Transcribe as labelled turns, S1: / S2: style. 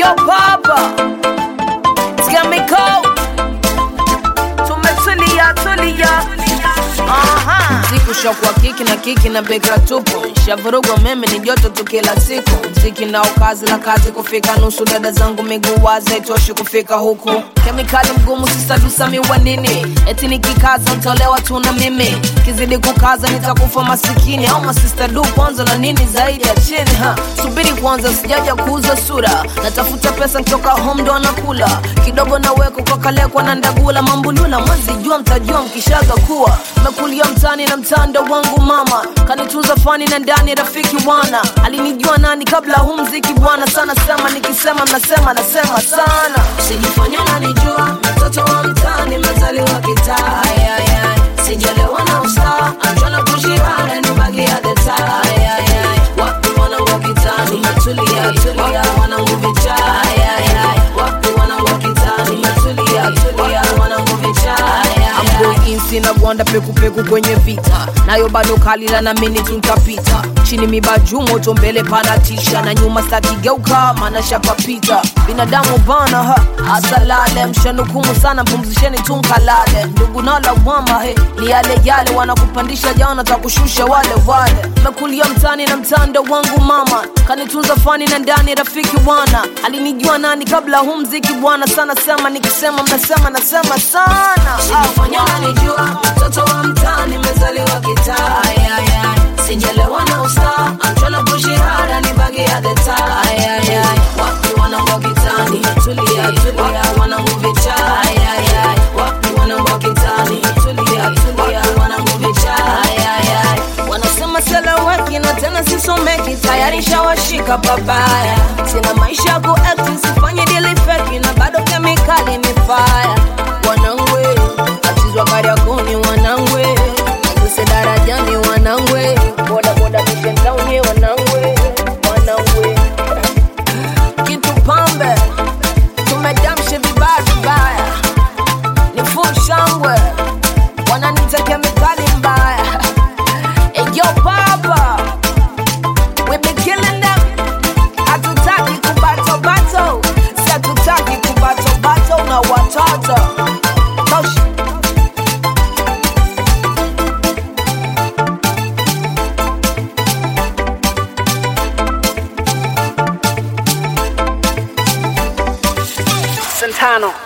S1: Yo papa Chemical Tumetulia tulia Aha Mziki ushakuwa kiki na kiki na bekra tupo Shavurugwa meme ni joto tu kila siku Mziki nao kazi la kazi kufika nusu Dada zangu miguu wazi haitoshi kufika huku Kemikali mgumu sisadusami wa nini Eti nikikaza ntolewa tu na mimi Kizidi kukaza nitakufa masikini Au masista du kwanza na nini zaidi ya chini ha. Subiri kwanza sijaja kuuza sura Natafuta pesa ntoka home ndo anakula Kidogo na weko kwa kalekwa na ndagula Mambulula mwezi jua mtajua mkishaga kuwa Mekulia mtani na mtando wangu mama Kanitunza fani na ndani rafiki wana Alinijua nani kabla huu mziki bwana Sana sema nikisema mnasema nasema sana Sijifanya nanijua mtoto wa mtani mezaliwa kitaa Ay, ay, ay. Sijalewa na usaa Anjona kushirana nubagia deta Ay, ay, ay. Wapi wanangu kitani Tulia, tulia Wanangu vichaa Ay, ay, ay. Wapi wanangu kitani Tulia, tulia Wanangu vichaa Ay, ay, ay. I'm going in sina gwanda pekupeku kwenye vita nayo bado kalila na mini tuntapita chini mibaju moto mbele panatisha na nyuma stakigeuka mana shapapita binadamu bana ha asalale mshanukumu sana pumzisheni tunkalale ndugu nalawama he ni yale yale wanakupandisha jana takushusha wale wale mekulia mtani na mtando wangu mama kanitunza fani na ndani rafiki bwana alinijua nani kabla huu mziki bwana sana sema nikisema mnasema nasema sana Sijifanya nanijua mtoto wa mtani mezaliwa kitaa Ay, ay, ay. sijalewa na usta amchona kushirada ni bagi ya deta Ay, ay, ay. wapi wanangu kitani tulia tulia wanangu vichaa Ay, ay, ay. wapi wanangu kitani tulia tulia wanangu vichaa Ay, ay, ay. wanasema seleweki na tena sisomeki tayari shawashika babaya sina maisha ya kuekti sifanye dili feki na bado kemikali ni faya wanangwe atizwa kariakoni wanangwe aguse darajani wanangwe bodaboda mishendauni wanangwe wanangwe kitu pambe tumedamshe vibaya vibaya ni full shangwe wananita kemikali mbaya eyo papa we be killing them hatutaki kubatobato si hatutaki kubatobato na watoto Tosh.
S2: Santano.